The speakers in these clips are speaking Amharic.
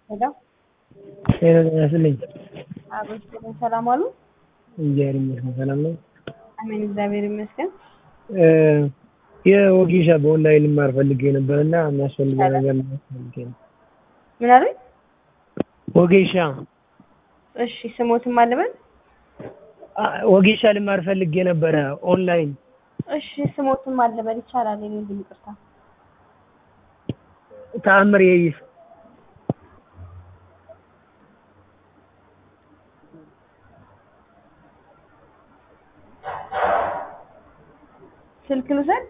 ሄሎ ሄሎ ጤና ይስጥልኝ። አቤት ሰላም ዋሉ? እግዚአብሔር ይመስገን ሰላም ነው። አሜን እግዚአብሔር ይመስገን። እ የወጌሻ በኦንላይን ልማር ፈልጌ ነበር እና የሚያስፈልገው ነገር ፈልጌ ነው። ምን አሉኝ? ወጌሻ እሺ ስሞትም አለበል አ፣ ወጌሻ ልማር ፈልጌ ነበረ ኦንላይን። እሺ ስሞትም አለበል ይቻላል። የኔ ግን ይቅርታ ተአምር የይፍ ስልክ ልውሰድ።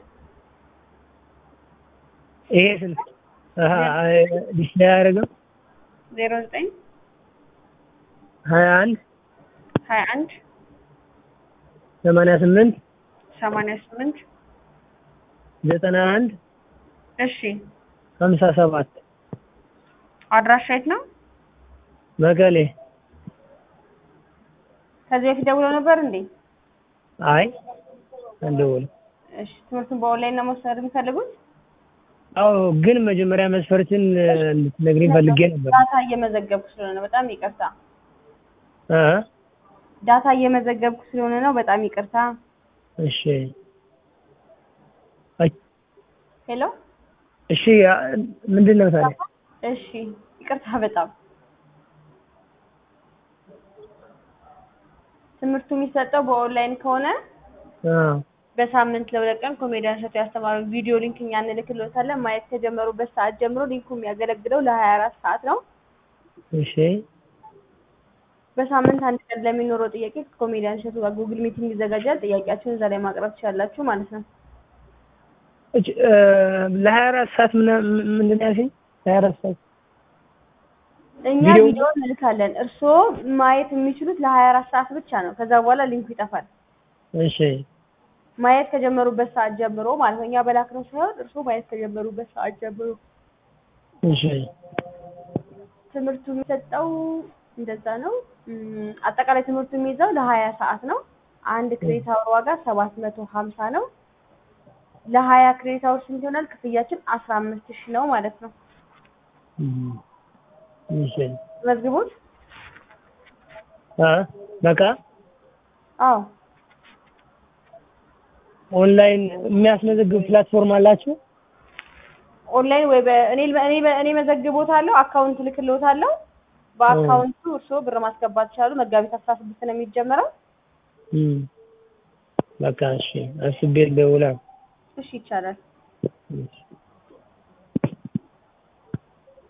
ይሄ ስልክ አሀ፣ ዲስፕሌይ አያደርግም። ዜሮ ዘጠኝ ሀያ አንድ ሀያ አንድ ሰማንያ ስምንት ሰማንያ ስምንት ዘጠና አንድ እሺ ሀምሳ ሰባት አድራሻ የት ነው? መቀሌ። ከዚህ በፊት ደውለው ነበር እንዴ? አይ አልደወልም። እሺ ትምህርቱን በኦንላይን ነው መውሰድ የሚፈልጉት? አዎ ግን መጀመሪያ መስፈርትን እንድትነግሪኝ ፈልጌ ነበር። ዳታ እየመዘገብኩ ስለሆነ ነው። በጣም ይቅርታ። እ ዳታ እየመዘገብኩ ስለሆነ ነው። በጣም ይቅርታ። እሺ አይ፣ ሄሎ እሺ አ- ምንድን ነው ታዲያ? እሺ ይቅርታ በጣም ትምህርቱ የሚሰጠው በኦንላይን ከሆነ አዎ በሳምንት ለሁለት ቀን ኮሜዲያን እሸቱ ያስተማረው ቪዲዮ ሊንክ እኛ እንልክልዎታለን። ማየት ከጀመሩበት ሰዓት ጀምሮ ሊንኩ የሚያገለግለው ለሀያ አራት ሰዓት ነው። እሺ በሳምንት አንድ ቀን ለሚኖረው ጥያቄ ከኮሜዲያን እሸቱ ጋር ጉግል ሚቲንግ ይዘጋጃል። ጥያቄያችሁን እዛ ላይ ማቅረብ ትችላላችሁ ማለት ነው። እች እ ለሀያ አራት ሰዓት ምና- ምንድን ነው ያልሽኝ? ለሀያ አራት ሰዓት እኛ ቪዲዮ- ቪዲዮ እንልካለን። እርስዎ ማየት የሚችሉት ለሀያ አራት ሰዓት ብቻ ነው። ከዛ በኋላ ሊንኩ ይጠፋል። እሺ ማየት ከጀመሩበት ሰዓት ጀምሮ ማለት ነው። እኛ በላክነው ሳይሆን እርስዎ ማየት ከጀመሩበት ሰዓት ጀምሮ እሺ ትምህርቱ የሚሰጠው እንደዛ ነው። እም፣ አጠቃላይ ትምህርቱ የሚይዘው ለሀያ ሰዓት ነው። አንድ ክሬዲት አወር ዋጋ ሰባት መቶ ሀምሳ ነው። ለሀያ ክሬዲት አወር ስንት ይሆናል? ክፍያችን አስራ አምስት ሺህ ነው ማለት ነው። እም፣ እሺ መዝግቡት። አ በቃ አዎ ኦንላይን የሚያስመዘግብ ፕላትፎርም አላችሁ? ኦንላይን ወይ በእኔ እኔ እኔ መዘግቦታለሁ፣ አካውንት ልክልዎታለሁ። በአካውንቱ እርስዎ ብር ማስገባት ይችላሉ። መጋቢት አስራ ስድስት ነው የሚጀመረው። እም፣ በቃ እሺ አስቤ ልደውላ። እሺ ይቻላል። እሺ